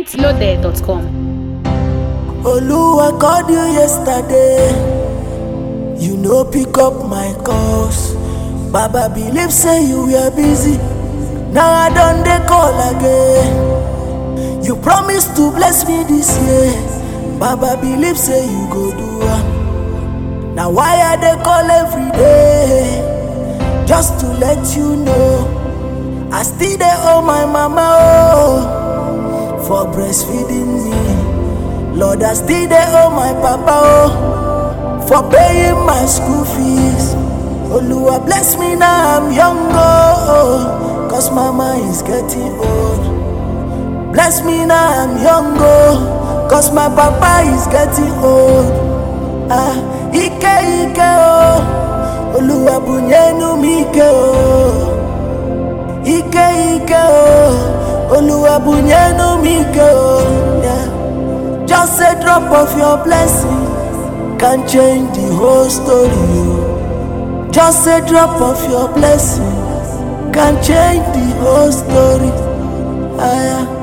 mintloaded.com. Oluwa called you yesterday. You no pick up my calls. Baba believe say you were busy. Now I done dey call again. You promised to bless me this year. Baba believe say you go do am. Now why I dey call every day? Just to let you know. I still dey owe my mama oh for breastfeeding me. Lord, I still dey owe my papa oh for paying my school fees. Oluwa bless me now I'm young oh, cause mama is getting old. Bless me now I'm young oh, cause my papa is getting old. Ah, ike ike oh, Oluwa bunyenu mi ike oh. Ike ike oh, Oluwa bunyenu mi ike oh. Yeah. Just a drop of your blessing can change the whole story. Oh. Just a drop of your blessing can change the whole story. Ah, yeah.